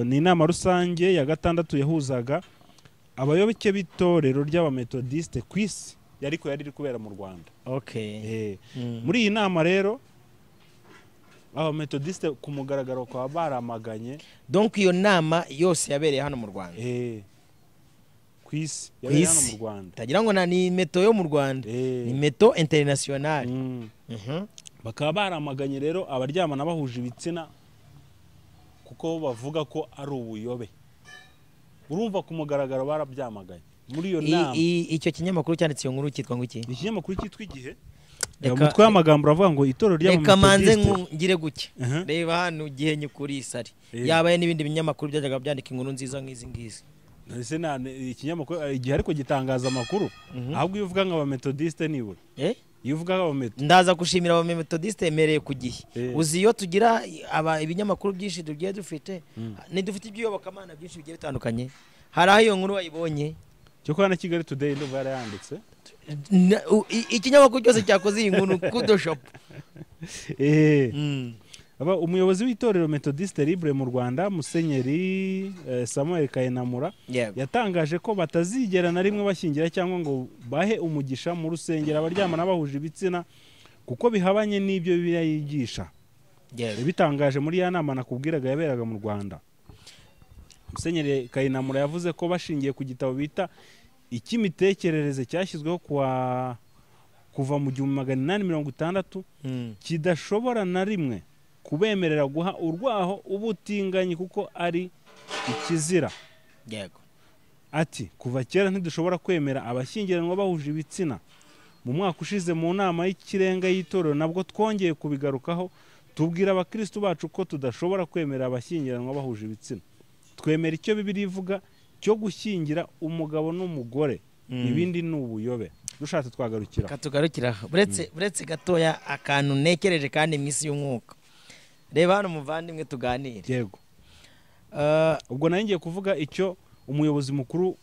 ni inama rusange ya gatandatu yahuzaga abayoboke b'itorero ry'abametodisite ku isi ariko yari iri kubera mu rwanda okay Eh, Mm. muri iyi nama rero abametodisite ku mugaragaro bakaba baramaganye donc iyo nama yose yabereye hano mu rwanda eh, ku isi yabereye hano mu isi. rwanda utagira ngo na- ni meto yo mu rwanda Eh, ni meto internationale mm. Mhm. bakaba baramaganye rero abaryamana bahuje ibitsina kuko bavuga ko ari ubuyobe urumva ku mugaragaro barabyamaganye muri iyo nama I- i- icyo kinyamakuru cyanditse iyo nkuru cyitwa ngo iki ni ikinyamakuru cyitwa igihe Reka- umutwe w'amagambo uravuga ngo itorero reka ry'abametodisite manze ngu- ngire guke Aha. reba hano igihe nyukuri isari Eh. yabaye n'ibindi binyamakuru byajyaga byandika inkuru nziza nk'izi ngizi ese nta ikinyamakuru igihe ariko gitangaza amakuru Mhm. ahubwo iyo uvuga ngo abametodisite nibura Eh? iyo uvuga ngo abameto ndaza gushimira abametodisite emereye ku gihe Eh. uzi iyo tugira aba ibinyamakuru byinshi tugiye dufite ntidufite iby'iyobokamana byinshi bigiye bitandukanye hari aho iyo nkuru wayibonye cyo kuba na kigali today ndumva yarayanditse Na- u- i- ikinyamakuru cyose cyakoze iyi nkuru kudo shopu Mm. Aba umuyobozi w'itorero metodisite libre mu rwanda musenyeri eh, samuel kayenamura Yeah. yatangaje ko batazigera na rimwe bashyingira cyangwa ngo bahe umugisha mu rusengero abaryamana bahuje ibitsina kuko bihabanye n'ibyo bibiliya yigisha Yeah. yabitangaje muri ya nama nakubwiraga yaberaga mu rwanda musenyeri kayinamura yavuze ko bashingiye ku gitabo bita icy'imitekerereze cyashyizweho kuwa kuva mu gihumbi magana inani mirongo itandatu Mm. kidashobora na rimwe kubemerera guha urwaho ubutinganyi kuko ari ikizira Yego. Ati kuva kera ntidushobora kwemera abashyingiranwa bahuje ibitsina mu mwaka ushize mu nama y'ikirenga y'itorero nabwo twongeye kubigarukaho tubwira abakristo bacu ko tudashobora kwemera abashyingiranwa bahuje ibitsina twemera icyo bibiri ivuga cyo gushyingira umugabo n'umugore Mm. ibindi ni ubuyobe dushatse twagarukira Reka tugarukire aho buretse buretse gatoya akantu ntekereje kandi mu isi y'umwuka reba hano muvandimwe tuganire yego Eh, ubwo nari ngiye kuvuga icyo umuyobozi mukuru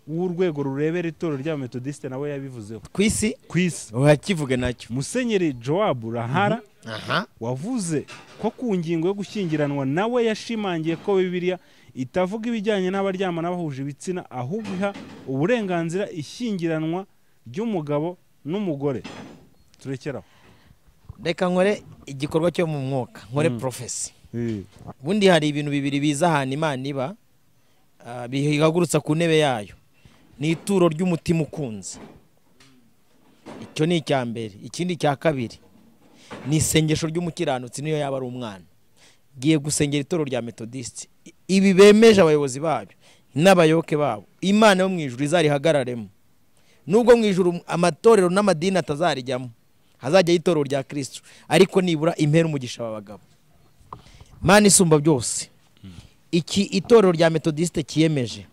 w'urwego rurebera itorero ry'abametodisite nawe yabivuzeho ku isi ku isi wakivuge nacyo musenyeri jowabu rahara aha wavuze ko ku ngingo yo gushyingiranwa nawe yashimangiye ko bibiliya itavuga ibijyanye n'abaryamana bahuje ibitsina ahubwo iha uburenganzira ishyingiranwa ry'umugabo n'umugore turekeraho reka nkore igikorwa cyo mu mwuka nkore Mm. profesi ubundi hari ibintu bibiri biza ahantu imana iba ah, bihagurutsa ku ntebe yayo ni ituro ry'umutima ukunze icyo ni icya mbere ikindi cya kabiri ni isengesho ry'umukiranutsi niyo yaba ari umwana giye gusengera ituro rya metodisite ibi bemeje abayobozi babyo n'abayoboke babo imana yo mu ijuru izarihagararemo nubwo mu ijuru amatorero n'amadini atazarijyamo hazajyaho itorero rya kirisitu ariko nibura impera umugisha aba bagabo mana isumba byose iki itorero rya metodisite kiyemeje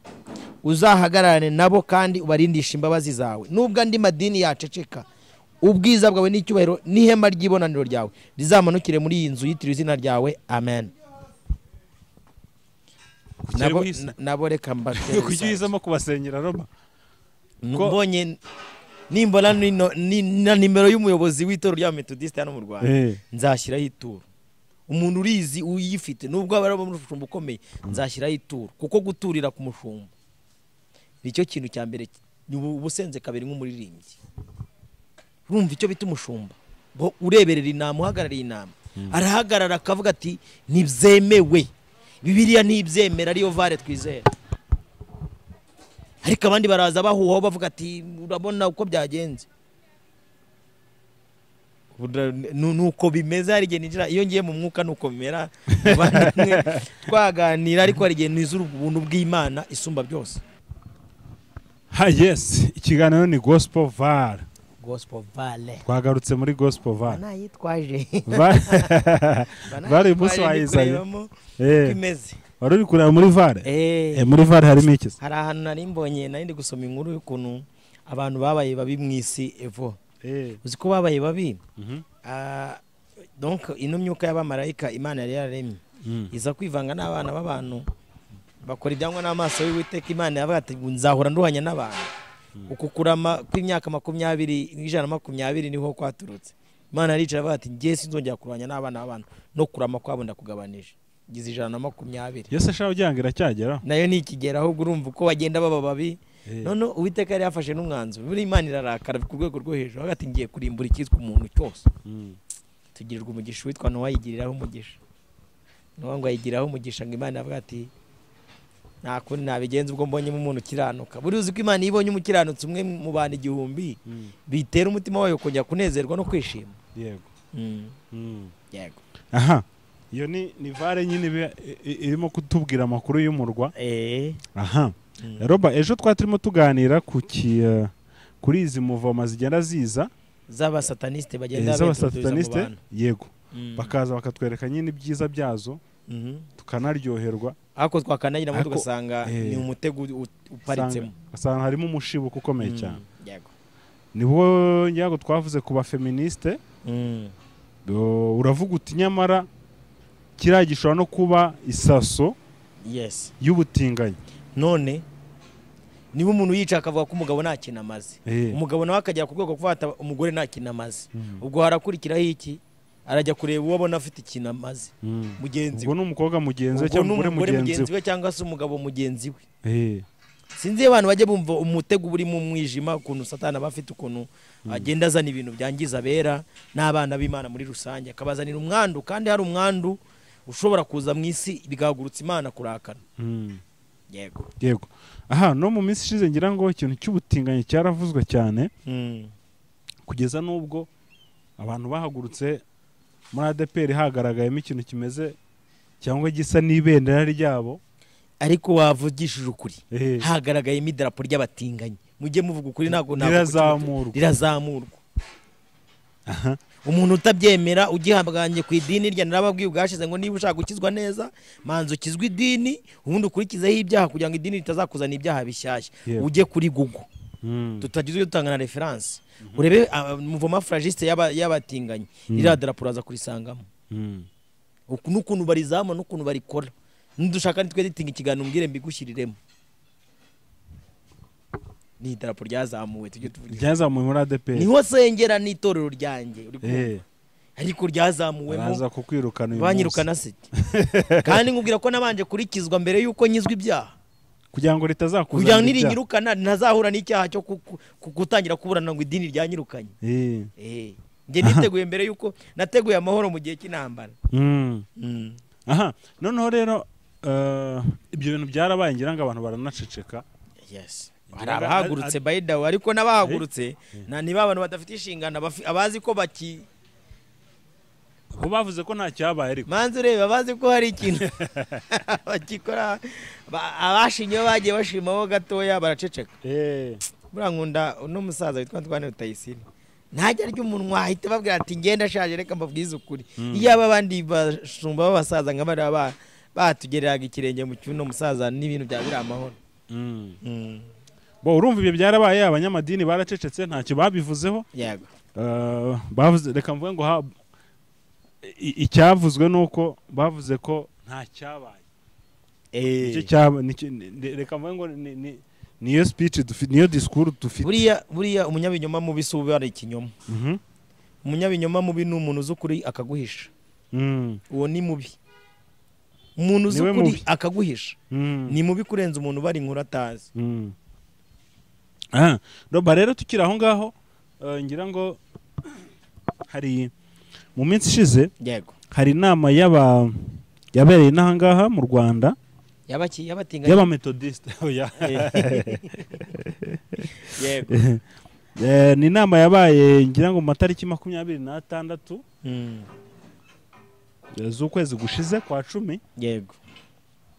uzahagararane nabo kandi ubarindishe imbabazi zawe nubwo andi madini yaceceka ubwiza bwawe n'icyubahiro n'ihema ry'ibonaniro ryawe rizamanukire muri iyi nzu yitiriwe izina ryawe amen nabo, Isi. na- nabo reka mbatere kuki uhisemo kubasenyera roma Ko- mbonye nimbona nino- ni- na nimero y'umuyobozi w'itorero rya metodisite hano mu rwanda nzashyiraho ituro umuntu urizi uyifite nubwo aba ari umushumba ukomeye nzashyiraho ituro kuko guturira ku mushumba nicyo kintu cya mbere ni ubu- ubusenze kabiri nk'umuririmbyi urumva icyo bita umushumba Bo- ureberera inama uhagarariye inama arahagarara akavuga ati ntibyemewe bibiliya ntibyemera ariyo vare twizera ariko abandi baraza bahuhaho bavuga ati urabona uko byagenze Bura- nu- nuko bimeze hari igihe ninjira iyo ngiye mu mwuka nuko bimera Bavandimwe, twaganira ariko hari igihe nizura ubuntu bw'imana isumba byose ha yesi ikiganiro ni gospel var gospel vale twagarutse muri gospel var banayitwaje Va- Vale umunsi wayizanye. Eh, uko imeze wari uri kureba muri var Eh, muri var harimo iki se? hari ahantu nari mbonye nari ndi gusoma inkuru y'ukuntu abantu babaye babi mu isi evo Eh, uzi ko babaye babi mhm, Ah, donc ino myuka y'abamarayika imana yari yararemye mm, iza kwivanga n'abana b'abantu bakora ibyangwa n'amaso y'uwiteka imana yavuga ati nzahora nduhanya n'abantu uku kurama kw'imyaka makumyabiri n'ijana na makumyabiri niho kwaturutse imana yaricara avuga ati ngiye sinzongera kurwanya n'abana b'abantu no kurama kwabo ndakugabanije gize ijana na makumyabiri yesu ashaka kugira ngo iracyageraho nayo ntikigera ahubwo urumva uko bagenda baba babi Eh, noneho uwiteka yari yafashe n'umwanzuro buriya imana irarakara ku rwego rwo hejuru hagati ngiye kurimbura icyitwa umuntu cyose mm. tugirirwa umugisha uwitwa nowa yigiriraho umugisha nowa ngo ayigiriraho umugisha ngo imana yavuga ati nta kundi nabigenza ubwo mbonyemo umuntu ukiranuka buriya uzi ko imana iyo ibonye umukiranutsi umwe mu bantu igihumbi Mm. bitera umutima wayo kongera kunezerwa no kwishima yego Mm. yego aha iyo ni ni vare nyine iba- i- i- irimo kutubwira amakuru y'umurwa eee aha Mm. roba ejo twari turimo tuganira ku ki eh, kuri izi muvoma zigenda ziza z'abasatanisite eh, bagenda babituturiza mu z'abasatanisite bantu yego Mm. bakaza bakatwereka nyine ibyiza byazo Mhm. tukanaryoherwa ariko twakanagiramo Ariko- tugasanga eh. ni umutego u- u- uparitsemo Usanga- usanga harimo umushibuko ukomeye cyane Mm. yego nibwo nyago twavuze ku bafeministe Mm. do- uravuga uti nyamara kiriya gishobora no kuba isaso yes y'ubutinganyi none niba umuntu yica akavuga ko umugabo nta kintu amaze Eh, umugabo nawe akagera ku rwego rwo guhata umugore nta kintu amaze mm, ubwo harakurikiraho iki arajya kureba uwo abona afite ikintu amaze mm. mugenzi ubwo we ni umukobwa mugenzi we Ubwo cyangwa ni umugore umugore mugenzi mugenzi we cyangwa se umugabo mugenzi we we Eh, sinzi iyo abantu bajya bumva umutego urimo umwijima ukuntu satana aba afite ukuntu agenda azana ibintu byangiza abera n'abana b'imana muri rusange akabazanira umwandu kandi hari umwandu ushobora kuza mu isi bigahagurutsa imana kurakana mm. yego yego aha no mu minsi ishize ngira ngo ikintu cy'ubutinganyi cyaravuzwe cyane kugeza n'ubwo abantu bahagurutse muri adeperi hagaragayemo ikintu kimeze cyangwa gisa n'ibendera ryabo ariko wavugishije ukuri Eh, hagaragayemo idarapo ry'abatinganyi mujye muvuga ukuri ntabwo ntabwo rirazamurwa rirazamurwa Aha. umuntu utabyemera ugihanganye ku idini rye narababwiye ubwashize ngo niba ushaka gukizwa neza manza ukizwe idini ubundi ukurikizeho ibyaha kugira ngo idini ritazakuzana ibyaha bishyashya Yego. ujye kuri google Mm. tutagize uyo dutanga na referanse urebe ah, muvoma furajisite y'aba- y'abatinganyi Mm. ririya darapo uraza kurisangamo Mm. uku n'ukuntu barizama n'ukuntu barikora nidushaka nitwe dutinga ikiganiro mbwire mbigushyiriremo ni idarapo ryazamuwe tujye tuvuga ryazamuwe muri adeperi niho sengera n'itorero ryanjye uri kumva? Eh, ariko ryazamuwemo baraza kukwirukana uyu munsi banyirukana se kandi nkubwira ko nabanje kurikizwa mbere y'uko nyizwa ibyaha kugira ngo kugira ngo ritazakuzanira ibyaha. nirinyirukana ntazahura n'icyaha cyo ku- ku- ku- gutangira kuburana ngo idini ryanyirukanye Eh, Eh, njye niteguye mbere y'uko nateguye amahoro mu gihe cy'intambara mm. Mm. aha noneho rero eh, ibyo bintu byarabaye ngira ngo abantu baranaceceka yes hari Ngira- abahagurutse by the way ariko n'abahagurutse na niba abantu badafite inshingano abafi- abazi ko baki bo bavuze ko nta cyabaye ariko manza ureba abazi ko hari ikintu bakikora ba- abashinyeho bagiye bashimaho gatoya baraceceka Eh, buriya nkunda uno musaza witwa Antoine Rutayisire ntajya arya umunwa ahita babwira ati ngenda ashaje reka mbabwize ukuri iyo aba abandi bashumba b'abasaza nka bariya ba- batugereraga ikirenge mu cyuno musaza n'ibintu byaba biri amahoro mm. bo urumva ibyo byarabaye abanyamadini baracecetse ntacyo babivuzeho yego Eh, bavuze reka mvuge ngo ha- i- icyavuzwe ni uko bavuze ko nta cyabaye Nicyo cyaba- nicyo- ni- ni- reka mvuge ngo ni- ni- niyo speech dufite niyo discours dufite buriya buriya umunyabinyoma mubi si uba ari ikinyoma Mhm. umunyabinyoma mubi ni umuntu uzi ukuri akaguhisha Mm. uwo ni mubi umuntu uzi Niwe ukuri mubi. akaguhisha Mm. ni mubi kurenza umuntu ubara inkuru atazi Mm. Aha, roba rero tukiri aho ngaho eh, ngira ngo hari mu minsi ishize yego hari inama y'aba yabereye inaha ngaha mu rwanda yabaki yabatinga y'abametodisite Oya. yego Eh, ni inama yabaye ngira ngo mu matariki makumyabiri n'atandatu Mm. eh, z'ukwezi gushize kwa cumi yego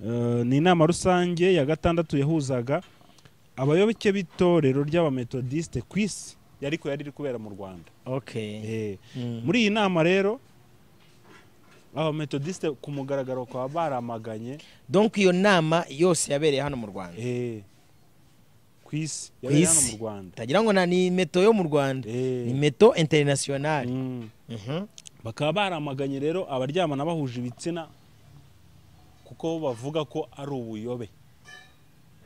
Eh, ni inama rusange ya gatandatu yahuzaga abayoboke b'itorero ry'abametodisite ku isi yariko yari iri kubera mu rwanda okay Eh, Mm. muri iyi nama rero abametodisite ku mugaragaro bakaba baramaganye donc iyo nama yose yabereye hano mu rwanda eh, ku isi yabereye hano isi. mu rwanda tagira ngo na ni meto yo mu rwanda Eh, ni meto internationale mm. Mhm. bakaba baramaganye rero abaryamana bahuje ibitsina kuko bo bavuga ko ari ubuyobe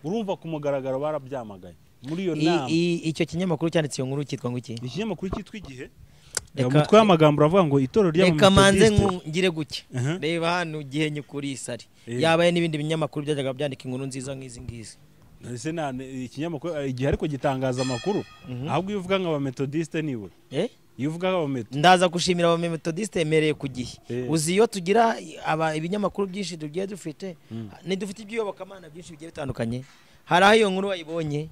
urumva ku mugaragaro barabyamaganye muri iyo I- nama i- icyo kinyamakuru cyanditse iyo nkuru cyitwa ngo iki ikinyamakuru cyitwa igihe umutwe w'amagambo uravuga ngo itorero reka manze ry'abametogisite ngire guke Aha. reba hano ugihe nyukuri isari Eh. yabaye n'ibindi binyamakuru byajyaga byandika inkuru nziza nk'izi ngizi ese nta ikinyamakuru igihe ariko gitangaza amakuru ahubwo iyo uvuga ngo abametodisite niwe Eh? iyo uvuga abameto ndaza gushimira abametodisite yemereye ku gihe Eh. uzi iyo tugira aba ibinyamakuru byinshi tugiye dufite ntidufite iby'iyobokamana byinshi bigiye bitandukanye hari aho iyo nkuru wayibonye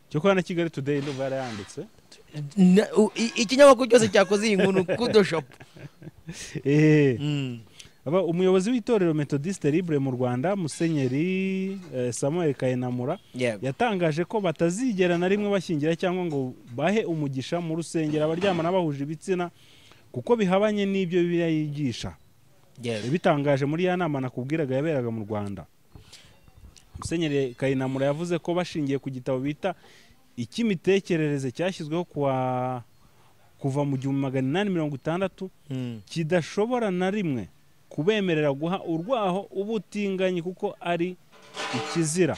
cyo kuba na kigali today ndumva yarayanditse na- u- i- ikinyamakuru cyose cyakoze iyi nkuru kudoshopu eee Aba umuyobozi w'itorero metodiste libre mu rwanda musenyeri eh, samuel kayinamura yatangaje ko batazigera na rimwe bashyingira cyangwa ngo bahe umugisha mu rusengero abaryamana bahuje ibitsina kuko bihabanye n'ibyo bibiliya yigisha yabitangaje muri ya nama nakubwiraga yaberaga mu rwanda musenyeri kayinamura yavuze ko bashingiye ku gitabo bita icy'imitekerereze cyashyizweho kuwa kuva mu gihumbi magana inani mirongo itandatu kidashobora na rimwe kubemerera guha urwaho ubutinganyi kuko ari ikizira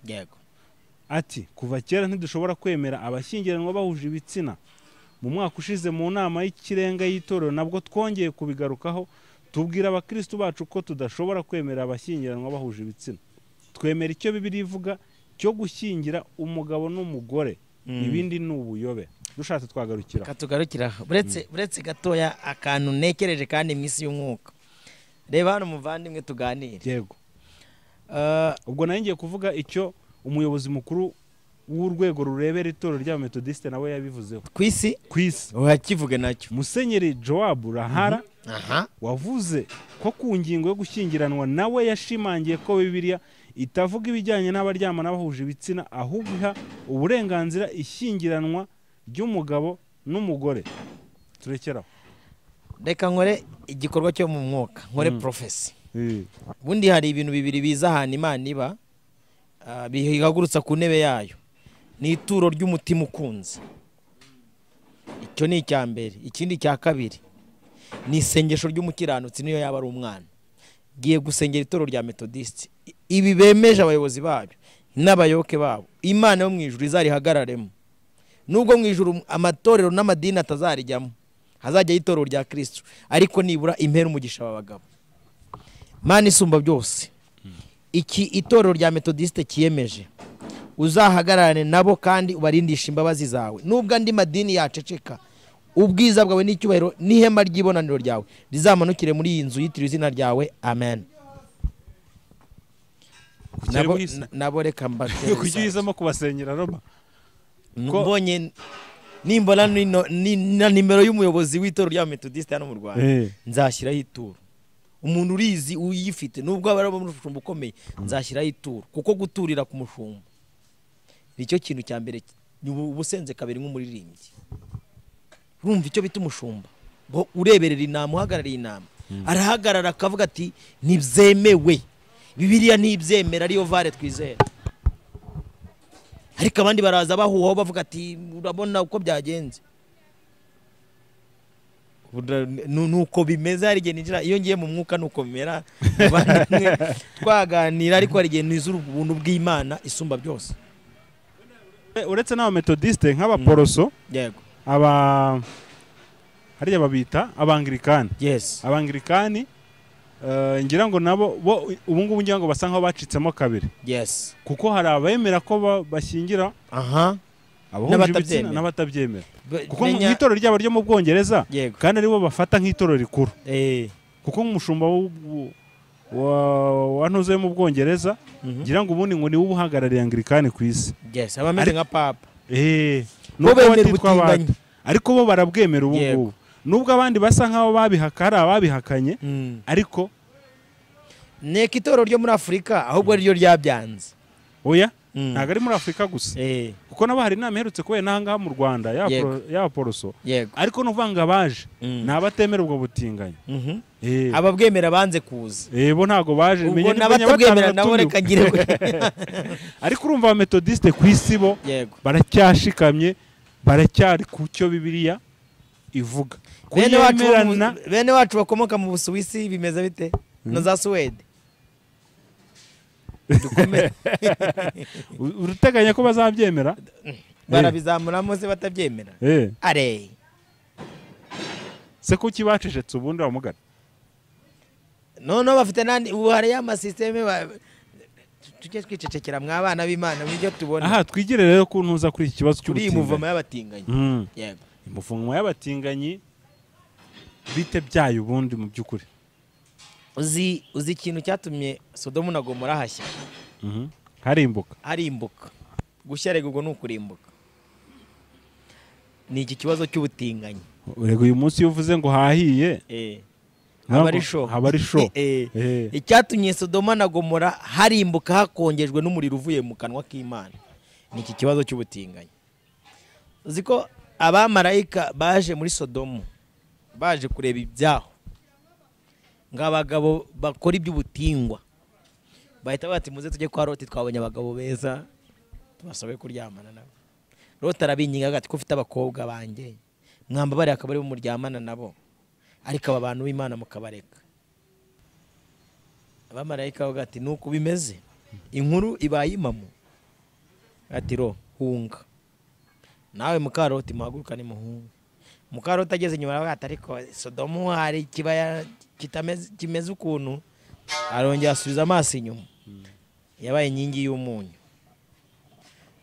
yego ati kuva kera ntidushobora kwemera abashyingiranwa bahuje ibitsina mu mwaka ushize mu nama y'ikirenga y'itorero nabwo twongeye kubigarukaho tubwira abakristu bacu ko tudashobora kwemera abashyingiranwa bahuje ibitsina twemera icyo bibiri ivuga cyo gushyingira umugabo n'umugore ibindi ni ubuyobe dushatse twagarukira reka tugarukire aho buretse buretse gatoya akantu ntekereje kandi mu isi y'umwuka reba hano umuvandimwe tuganire yego Eh, ubwo nari ngiye kuvuga icyo umuyobozi mukuru w'urwego rurebera itorero ry'abametodisite nawe yabivuzeho ku isi ku isi urakivuge nacyo musenyeri jowabu rahara aha wavuze ko ku ngingo yo gushyingiranwa nawe yashimangiye ko bibiliya itavuga ibijyanye n'abaryamana bahuje ibitsina ahubwo iha uburenganzira ishyingiranwa ry'umugabo n'umugore turekeraho reka nkore igikorwa cyo mu mwuka nkore porofesi ubundi hari ibintu bibiri biza ahantu imana iba ah, bihagurutsa ku ntebe yayo ni ituro ry'umutima ukunze icyo ni icya mbere ikindi cya kabiri ni isengesho ry'umukiranutsi niyo yaba ari umwana giye gusengera ituro rya metodisite ibi bemeje abayobozi babyo n'abayoboke babo imana yo mu ijuru izarihagararemo nubwo mu ijuru amatorero n'amadini atazarijyamo hazajyaho itorero rya kirisitu ariko nibura impera umugisha aba bagabo mana isumba byose iki itorero rya metodisite kiyemeje uzahagararane nabo kandi ubarindishe imbabazi zawe nubwo andi madini yaceceka ubwiza bwawe n'icyubahiro n'ihema ry'ibonaniro ryawe rizamanukire muri iyi nzu yitiriwe izina ryawe amen nabo, nabo reka mbatere kuki uhisemo kubasenyera roma Ko- mbonye nimbona nino- ni- na nimero y'umuyobozi w'itorero rya metodisite hano mu rwanda Eh. nzashyiraho ituro umuntu urizi uyifite nubwo aba ari umushumba ukomeye nzashyiraho ituro kuko guturira ku mushumba nicyo kintu cya mbere ki- ni ubu- uba usenze kabiri nk'umuririmbyi urumva icyo bita umushumba ngo ureberera inama uhagarariye inama arahagarara akavuga ati ntibyemewe bibiliya ntibyemera ariyo vare twizera ariko abandi baraza bahuhaho bavuga ati urabona uko byagenze Bura- nu- nuko bimeze hari igihe ninjira iyo ngiye mu mwuka nuko bimera abandimwe, twaganira ariko hari igihe nizura ubuntu bw'imana isumba byose uretse n'abametodisite nk'abaporoso yego aba hariya babita abangirikani yes abangirikani eh, ngira ngo nabo bo ubu ngubu ngira ngo basa nk'aho bacitsemo kabiri yes kuko hari abemera ko ba- bashyingira aha abahuje ibitsina N'abatabyemera. n'abatabyemera Be- kuko mu menya- itorero ryabo ryo mu bwongereza yego kandi aribo bafata nk'itorero rikuru eh kuko nk'umushumba w'u- w'u- wa- wa ntuze yo mu bwongereza mhm. ngira ngo ubundi ngo niwe ubuhagarariye angirikani ku isi yes abameze Ari- nka papa Eh, bo nubwo bemera batitwa ubutinganyi abandi. ariko bo barabwemera ubu Yego. ngubu nubwo abandi basa nk'aho babihaka hari ababihakanye Mm. ariko nteko itorero ryo muri afurika ahubwo ari ryo ryabyanze oya Mm. ntabwo ari muri afurika gusa eh kuko nabo hari inama iherutse kubera n'aha ngaha mu rwanda Yego. y'abaporoso yego ariko ni ukuvuga ngo abaje Mm. ni abatemera ubwo butinganyi Mhm. Eh. ababwemera banze kuza Eh, bo ntago baje ubwo menya ni menya batanu n'abatabwemera nabo reka batumiwe. ngire ariko urumva abametodisite ku isi bo yego baracyashikamye baracyari ku cyo bibiliya ivuga bene wacu bo mu- kuyemerana bene wacu bakomoka mu busuwisi bimeze bite na za suwede Dukomere. u- urateganya ko bazabyemera barabizamuramo se batabyemera Eh, are se ko kibacecetse ubundi wamugana noneho bafite n'andi ubu hari ya masisiteme ba- tujye twicecekera mw'abana b'imana mu byo tubona aha twigire rero ko ntuza kuri iki kibazo kuri iyi cy'ubutinganyi muvoma y'abatinganyi Mm. yego imuvumwa y'abatinganyi bite byayo ubundi mu by'ukuri uzi uzi ikintu cyatumye sodomu na gomora hashya Mhm. harimbuka harimbuka gushyarega ubwo ni ukurimbuka ni iki kibazo cy'ubutinganyi urega uyu munsi iyo uvuze ngo hahiye Eh. ntabwo- aba ari show haba ari show Eh. Eh. icyatumye sodoma na gomora harimbuka hakongejwe n'umuriro uvuye mu kanwa k'imana ni iki kibazo cy'ubutinganyi uzi ko abamarayika baje muri sodomu baje kureba ibyaho ngo abagabo bakora iby'ubutingwa bahita bati muze tujye kwa roti twabonye abagabo beza tubasabe kuryamana nabo roti arabinginga ati ko ufite abakobwa banjye mwambabariye akaba aribo muryamana nabo ariko aba bantu b'imana mukabareka abamarayika bavuga ati nuko bimeze inkuru ibaye impamu ati ro hunga nawe mukaroti muhagurukane muhunga mukaroti ageze inyuma aravuga ati ariko sodomu hari ikibaya kitameze kimeze ukuntu arongera asubiza amaso inyuma yabaye inkingi y'umunyu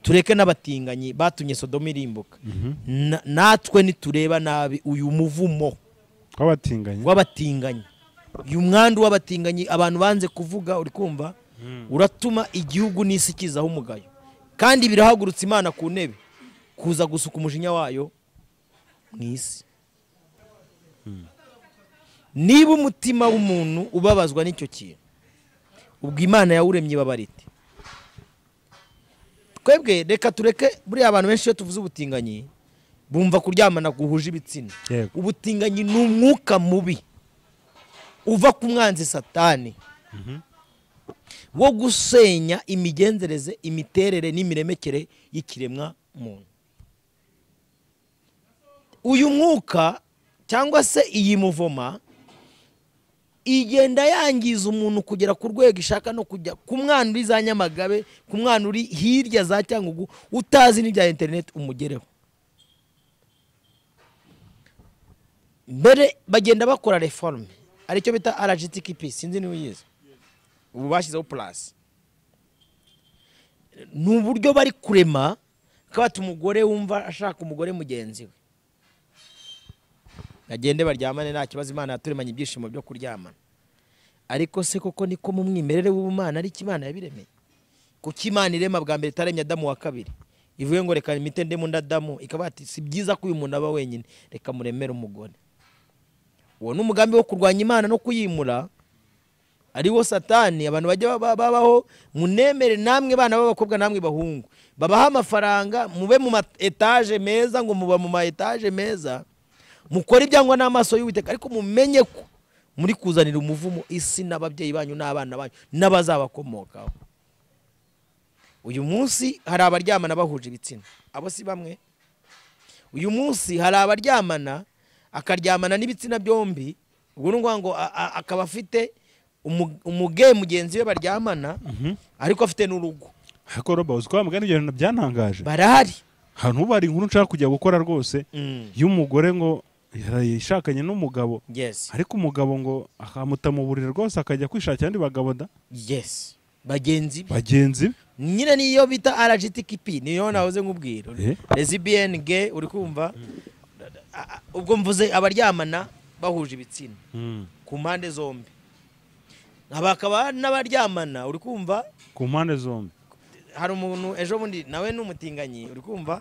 tureke n'abatinganyi batumye sodomu irimbuka Mhm. Na- natwe nitureba nabi uyu muvumo w'abatinganyi w'abatinganyi uyu mwanda w'abatinganyi abantu banze kuvuga uri kumva uratuma igihugu n'isi kizaho umugayo kandi birahagurutsa imana ku ntebe kuza gusuka umujinya wayo mu isi niba umutima w'umuntu ubabazwa n'icyo kintu ubwo imana yawuremye ibabara ite twebwe reka tureke buriya abantu benshi iyo tuvuze ubutinganyi bumva kuryamana guhuje ibitsina Yego. ubutinganyi ni umwuka mubi uva ku mwanzi satani wo gusenya imigenzereze imiterere n'imiremekere y'ikiremwa muntu uyu mwuka cyangwa se iyi muvoma igenda yangiza umuntu kugera ku rwego ishaka no kujya ku mwana uri za nyamagabe ku mwana uri hirya za cyangugu utazi n'ibya interineti umugereho mbere bagenda bakora reforme aricyo bita rgtqp sinzi niba uyizi ubu bashyizeho purasi ni uburyo bari kurema kabata umugore wumva ashaka umugore mugenzi we bagende baryamane nta kibazo imana yaturemanye ibyishimo byo kuryamana ariko se koko niko mu mwimerere w'ubumana ariko imana yabiremeye kuko imana irema bwa mbere itaremye adamu wa kabiri ivuye ngo reka imite ndemo undi adamu ikaba ati si byiza ko uyu muntu aba wenyine reka muremere umugore uwo ni umugambi wo kurwanya imana no kuyimura ariwo satani abantu bajya baba- babaho munemere namwe bana b'abakobwa namwe bahungu babaha amafaranga mube mu ma etaje meza ngo muba mu ma etaje meza mukore ibyangwa n'amaso y'uwiteka ariko mumenye ko muri kuzanira umuvumo isi n'ababyeyi banyu n'abana banyu n'abazabakomokaho uyu munsi hari abaryamana bahuje ibitsina abo si bamwe uyu munsi hari abaryamana akaryamana n'ibitsina byombi ubwo ni ukuvuga ngo a- a- akaba afite umu- umuge mugenzi we baryamana ariko afite n'urugo ariko roba uzi ko wa mugani ibyo bintu byantangaje barahari ahantu ubu hari inkuru nshaka kujya gukora rwose y'umugore ngo yashakanye n'umugabo yes ariko umugabo ngo akamuta mu buriri rwose akajya kwishakira andi bagabo da yes bagenzi be bagenzi be nyine niyo bita rgtqp niyo nahoze nkubwira Eh. lesbian gay uri kumva A- a- ubwo mvuze abaryamana bahuje ibitsina ku mpande zombi nkaba hakaba n'abaryamana uri kumva ku mpande zombi hari umuntu ejo bundi nawe ni umutinganyi uri kumva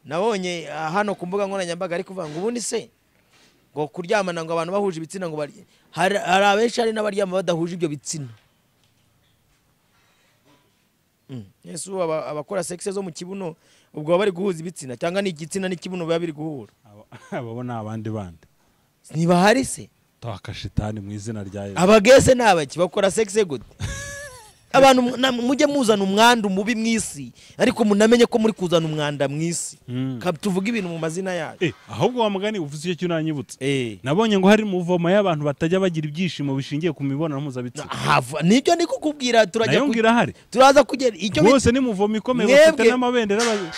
nabonye ah, hano ku mbuga nkoranyambaga ari kuvuga ngo ubundi se ngo kuryamana ngo abantu bahuje ibitsina ngo barye hari hari abenshi hari n'abaryama badahuje ibyo bitsina Mm. yesu aba- abakora sekise zo mu kibuno ubwo baba bari guhuza ibitsina cyangwa ni igitsina n'ikibuno biba biri guhura Aba- abo ni abandi bandi ntibahari se twakashitani mu izina rya yesu abagese ni abaki bakora sexe gute abantu mu- na- mujye muzana umwanda umubi mu isi ariko munamenye ko muri kuzana umwanda mu isi Mm. Ka- tuvuge ibintu mu mazina yacu Eh, ahubwo wa mugani uvuze icyo kintu unanyibutse nabonye ngo hari muvoma y'abantu batajya bagira ibyishimo bishingiye ku mibonano mpuzabitsina hava nicyo ndi kukubwira turajya nayo ku- ngira ahari turaza kugera icyo bit- rwose ni muvoma ikomeye bafite Mwebwe- n'amabendera babi-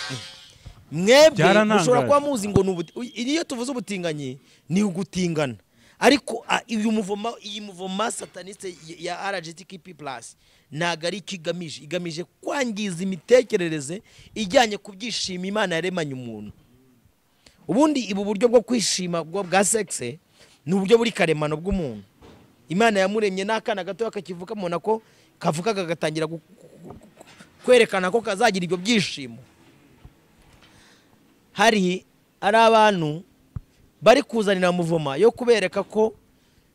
mwebwe Byararangaje. mushobora kuba muzi ngo ni ubuti- uy- iyo tuvuze ubutinganyi ni ugutingana ariko a- uyu muvoma iyi muvoma sataniste ya rgtk plus ntabwo ari icyo igamije igamije kwangiza imitekerereze ijyanye ku byishimo imana yaremanye umuntu ubundi ibu buryo bwo kwishima bwo bwa sexe ni uburyo buri karemano bw'umuntu imana yamuremye n'akana gatoya kakivukamo nako kavuka kagatangira gu- gu- gu- kwerekana ko kazagira ibyo byishimo hari ari abantu bari kuzanira muvoma yo kubereka ko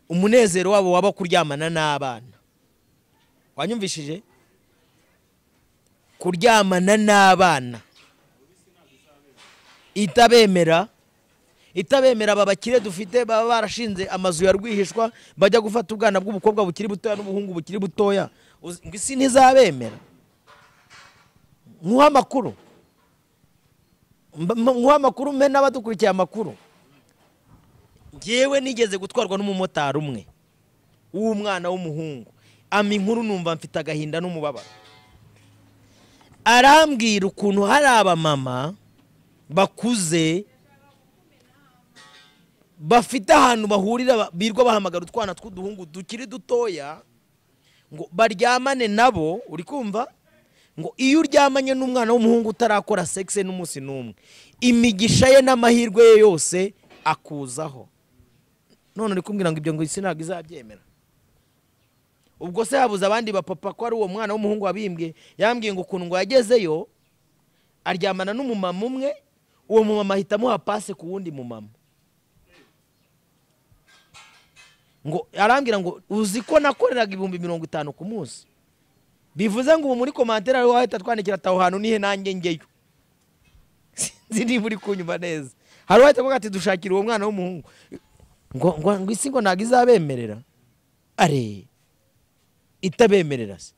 umunezero wabo waba kuryamana n'abana wanyumvishije kuryamana n'abana itabemera itabemera aba bakire dufite baba barashinze amazu ya rwihishwa bajya gufata ubwana bw'ubukobwa bukiri butoya n'ubuhungu bukiri butoya Uzi- ngo isi ntizabemera nkuha amakuru Mba- mba- nkuha amakuru mbe n'abadukurikiye amakuru ngewe nigeze gutwarwa n'umumotari umwe w'umwana w'umuhungu ama inkuru numva mfite agahinda n'umubabaro arambwira ukuntu hari abamama bakuze bafite ahantu bahurira ba- birirwa bahamagara utwana tw'uduhungu dukiri dutoya ngo baryamane nabo uri kumva ngo iyo uryamanye n'umwana w'umuhungu utarakora sexe n'umunsi n'umwe imigisha ye n'amahirwe ye yose akuzaho none uri kumbwira ngo ibyo ngo isi ntabwo izabyemera ubwo se habuze abandi bapapa ko ari uwo mwana w'umuhungu wabimbwiye yambwiye ngo ukuntu ngo yagezeyo aryamana n'umumama umwe uwo mumama ahita amuha pase ku wundi mumama ngo arambwira ngo uzi ko nakoreraga ibihumbi mirongo itanu ku munsi bivuze ngo ubu muri komantere ariho wahita twandikira ataho hantu nihe nanjye njyeyo sinzi niba uri kunyuma neza hari uwahita avuga ati dushakira uwo mwana w'umuhungu ngo ngo ngo isi ngo ntabwo izabemerera are itabemerera se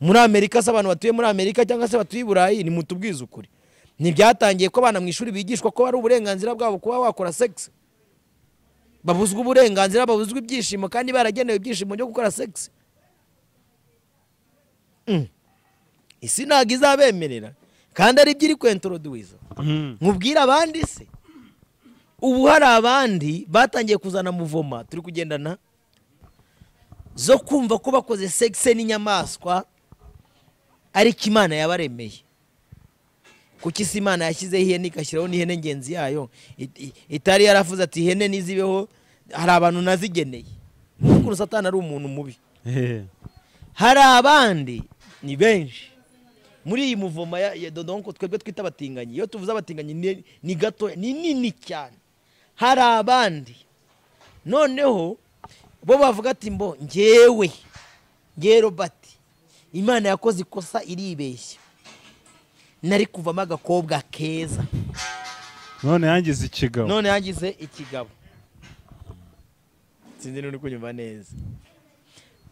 muri amerika se abantu batuye muri amerika cyangwa se batuye i burayi ni mutubwize ukuri ntibyatangiye ko abana mu ishuri bigishwa ko ari uburenganzira bwabo kuba wakora sex babuzwa uburenganzira babuzwa ibyishimo kandi baragenewe ibyishimo byo gukora sex Mm. isi ntabwo izabemerera kandi ari byo iri kwentroduwiza Mhm. mubwire abandi se ubu hari abandi batangiye kuzana muvoma turi kugendana zo kumva ko bakoze sexe n'inyamaswa ariko imana yabaremeye kuko isi imana yashyizeho ihene igashyiraho n'ihene ngenzi yayo It- i- itari yaravuze ati ihene nizibeho hari abantu nazigeneye n'ukuntu satani ari umuntu mubi Hehe. hari abandi ni benshi muri iyi muvoma ya, ya dodonko twebwe twita abatinganyi iyo tuvuze abatinganyi ni, ni gato ni nini cyane hari abandi noneho bo bavuga ati mbo ngewe ngewe robert imana yakoze ikosa iribeshya nari kuvamo agakobwa keza none yangize ikigabo none yagize ikigabo sinzi niba uri kunyumva neza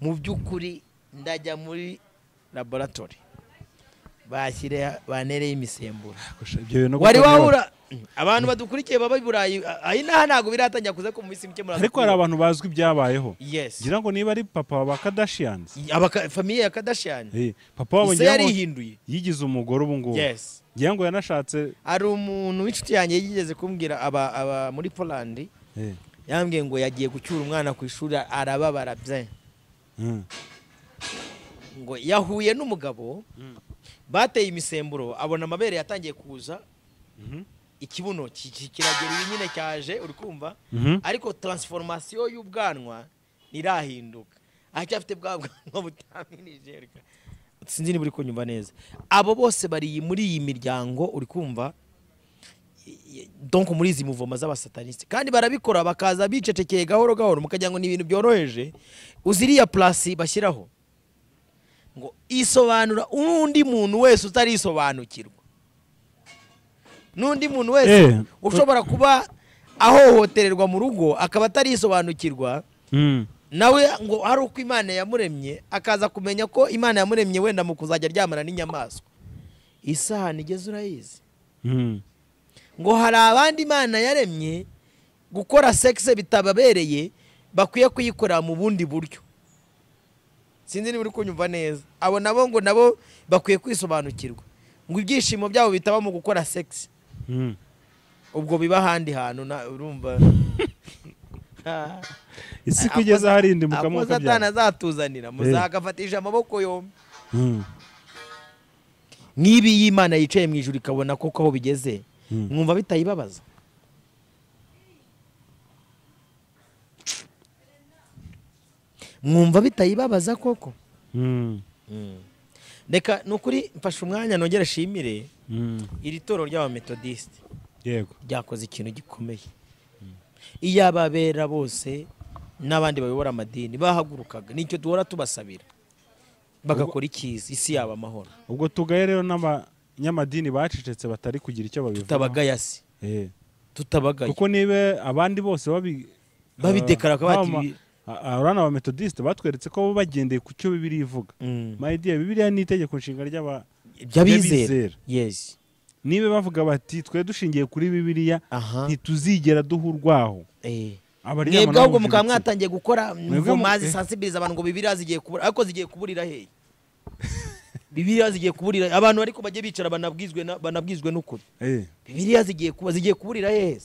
mu by'ukuri ndajya muri laboratori bashyire banereye imisemburo Ibyo bintu wari koko niba- wahura abantu badukurikiye baba i burayi aha inaha ntabwo biratangira kuza ko mu minsi mike muraza ariko hari abantu bazwi ibyabayeho yes ngira ngo niba ari papa wa kadashiyanizi Abaka- famiye ya kadashani papa wabo ise ngira ngo yarihinduye yigize umugore ubu ngubu yes ngira ngo yanashatse hari umuntu w'inshuti yanjye yigeze kumbwira aba aba muri polandi Eh, yambwiye ngo yagiye gucyura umwana ku ishuri arababara bye mm. ngo yahuye n'umugabo bateye imisemburo abona amabere yatangiye kuza Mhm. ikibuno ki- ki- kiragera ibi nyine cyaje uri kumva Mhm. ariko taransiforomasiyo y'ubwanwa ntirahinduka aracyafite bwa bwanwa butaminije reka. sinzi niba uri kunyumva neza abo bose bari iyi- muri iyi miryango uri kumva i- i- donc muri izi muvoma z'abasataniste kandi barabikora bakaza bicecekeye gahoro gahoro mukagira ngo ni ibintu byoroheje uziriya purasi bashyiraho ngo isobanura n'undi muntu wese utarisobanukirwa n'undi muntu wese Eh. ushobora kuba ahohotererwa mu rugo akaba atarisobanukirwa Mm. nawe ngo hari uko imana yamuremye akaza kumenya ko imana yamuremye wenda mu kuzajya aryamana n'inyamaswa isahani igeze urayizi Mm. ngo hari abandi imana yaremye gukora sexe bitababereye bakwiye kuyikorera mu bundi buryo sinzi niba uri kunyumva neza abo nabo ngo nabo bakwiye kwisobanukirwa ngo ibyishimo byabo bitaba mu gukora sex Mm. ubwo biba ahandi hantu na- urumva Ah, isi kugeza hari indi ako mukamuka satani byawe azatuzanira muzagafatisha amaboko yombi Mm. nk'ibi iyo imana yicaye mu ijoro ikabona koko aho bigeze Mm. mwumva bitayibabaza mwumva bitayibabaza koko Mm. reka ni ukuri mfashe umwanya nongere ashimire Mm. iri toro ry'abametodisite yego ryakoze ikintu gikomeye iyo ababera bose n'abandi bayobora amadini bahagurukaga nicyo duhora tubasabira bagakora ikiza isi yaba amahoro ubwo tugaye rero n'abanyamadini bacecetse batari kugira icyo babivuga tutabagayasi tutabagaye kuko niba abandi bose babi Babideklara ko bati- abana ba metodisite batweretse ko bo bagendeye ku cyo bibiri ivuga Mm. mayidiya bibiriya ni itegeko nshinga ry'aba by'abizera by'abizera. yesi niba bavuga bati twe dushingiye kuri bibiriya aha ntituzigera duha urwaho eh. abaryamana mwebwe ahubwo bahuje ibitsina. mukaba mwatangiye gukora Mwebwe mu- mvuma eh. zisansibiriza abantu ngo bibiriya zigiye kubura ariko zigiye kuburira hehe bibiriya zigiye kuburira abantu ariko bajye bicara banabwizwe na- banabwizwe n'ukuri Eh, bibiriya zigiye kuba zigiye kuburira hehe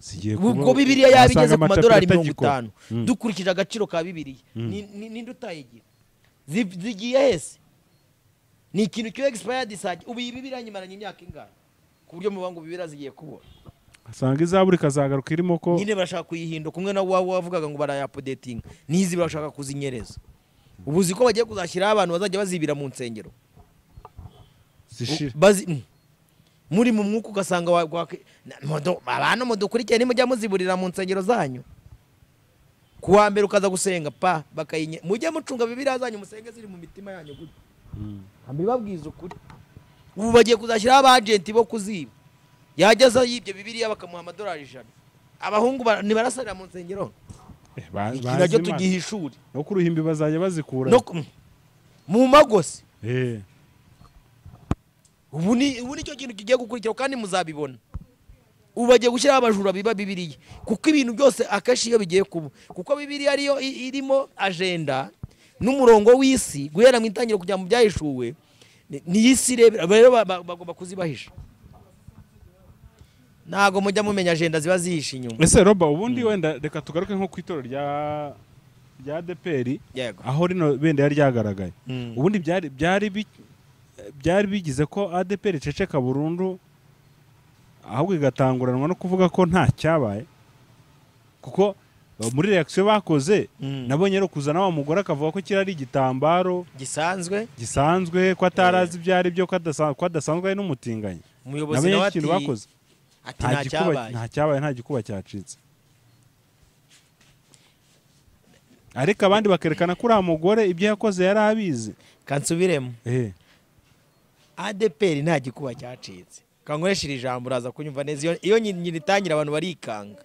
zigiye ubwo kuba- bibiriya yaba wasanga igeze ku amacapiro madolari mirongo atagikora. itanu Mm. dukurikije agaciro ka bibiriya ni- ni- ninde utayigira Zi- zigiye hese ni ikintu cyo egisipayadi saje ubu iyi bibiriya nyimaranye imyaka ingana ku buryo muvuga ngo bibiriya zigiye kubura asanga izabura ikazagaruka irimo ko nyine barashaka kuyihinduka umwe na wawe wavugaga ngo barayapodetinga n'izi barashaka kuzinyereza ubu uzi ko bagiye kuzashyiraho abantu bazajya bazibira mu nsengero zishira Bazi- mm. muri mu mwuka ugasanga wa- wa- na- mudu- abantu mudukurikiye nimujya muziburira mu nsengero zanyu ku wa mbere ukaza gusenga pa bakayinye mujye mucunga bibiriya zanyu musenge ziri mu mitima yanyu gutya Mm. mbibabwiza ukuri ubu bagiye kuzashyiraho abajenti bo kuziba yageza yibye bibiriya bakamuha amadolari ijana abahungu ba- ntibarasarira mu nsengero Eh, ba- iki bazi nacyo Imana. tugiha ishuri no ku ruhimbi bazajya bazikura no ku- mm. mu magose Eh, ubu ni ubu nicyo kintu kigiye gukurikiraho kandi muzabibona ubu bagiye gushyiraho abajura biba bibiriya kuko ibintu byose akenshi iyo bigiye kuba kuko bibiriya ariyo i- irimo ajenda n'umurongo w'isi guhera mu itangiriro kujya mu byahishuwe ni- ni isi irebera rero ba- ba- bagomba kuzibahisha ntabwo mujya mumenya ajenda ziba zihishe inyuma ese roba ubundi wenda reka tugaruke nko ku itorero rya rya adeperi yego aho rino bendera ryagaragaye Mm. ubundi byari byari bi- byari bigize ko adeperi iceceka burundu ahubwo igatanguranwa no kuvuga ko nta cyabaye kuko eh, muri reakisiyo bakoze Mm. nabonye rero kuzana wa mugore akavuga ko kiriya ari igitambaro gisanzwe gisanzwe ko atarazi ibyo ari byo ko adasa- ko adasanzwe ari n'umutinganyi umuyobozi nabonye nawe ikintu ati bakoze ati nta nta gikuba cyabaye nta cyabaye nta gikuba cyacitse ariko abandi bakerekana ko uriya mugore ibyo yakoze yari abizi kansubiremo Eh, adeperi nta gikuba cyacitse kankoresheje ijambo uraza kunyumva neza iyo, iyo nyi- nyiri itangira abantu barikanga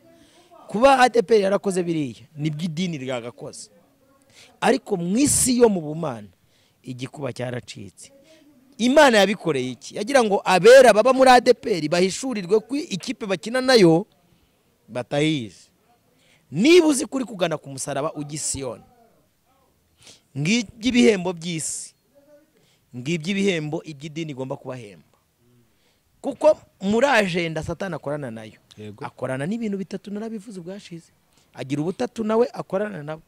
kuba adeperi yarakoze biriya nibwo idini ryagakoze ariko mu isi yo mu bumana igikuba cyaracitse imana yabikoreye iki yagira ngo abera baba muri adeperi bahishurirwe ko ikipe bakina nayo batayizi niba uzi kuri kugana ku musaraba ujya i siyoni ng'iby'ibihembo by'isi ngibyo ibihembo iby'idini igomba kubahemba kuko muri ajenda satani akorana nayo Yego. akorana n'ibintu bitatu narabivuze ubwashize agira ubutatu nawe akorana nabwo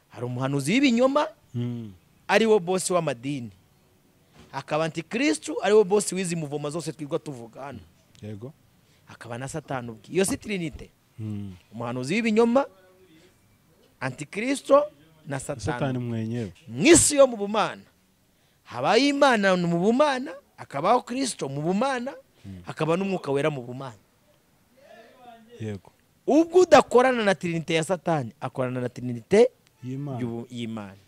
hari umuhanuzi w'ibinyoma mm, ariwo bosi w'amadini hakaba antikirisitu ariwo bosi w'izi muvoma zose twirirwa tuvuga hano yego hakaba na satani ubwe iyo si tirinite Mm, umuhanuzi w'ibinyoma antikirisitu na satani satani mwenyewe mu isi yo mu bumana habaye imana mu bumana hakabaho kirisito mu bumana hakaba n'umwuka wera mu bumana yego ubwo udakorana na tirinite ya satani akorana na tirinite y'imana y'ubu- y'imana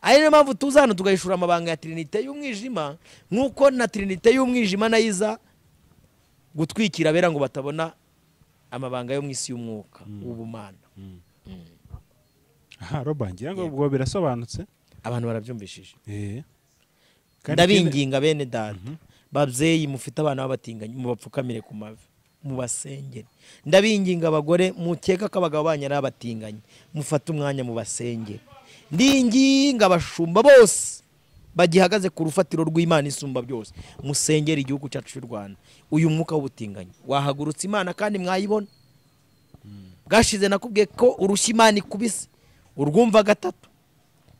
ari niyo mpamvu tuza hano tugahishura amabanga ya tirinite y'umwijima nk'uko na tirinite y'umwijima nayo iza gutwikira abera ngo batabona amabanga yo mu isi y'umwuka w'ubumana aha roba ngira ngo ubwo birasobanutse abantu barabyumvishije Eh. Kandi ikindi- ndabinginga bene data babyeyi mufite abana b'abatinganyi mubapfukamire ku mavi mubasengere ndabinginga abagore mukeka ko abagabo banyu ari abatinganyi mufate umwanya mubasengere ndinginga abashumba bose bagihagaze ku rufatiro rw'imana isumba byose musengere igihugu cyacu cy'u rwanda uyu mwuka w'ubutinganyi wahagurutse imana kandi mwayibona bwashize nakubwiye ko urushya imana ikubise urwumva gatatu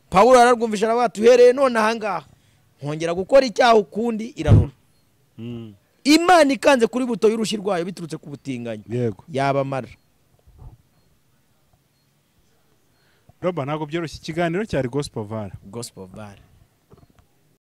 pawulo ararwumvisha aravuga ati uhereye none ahangaha nkongera gukora icyaha ukundi irarura Mm. imana ikanze kuri buto y'urushyi rwayo biturutse ku butinganyi yego yabamara roba ntabwo byoroshye ikiganiro cyari gospel vara gospel bare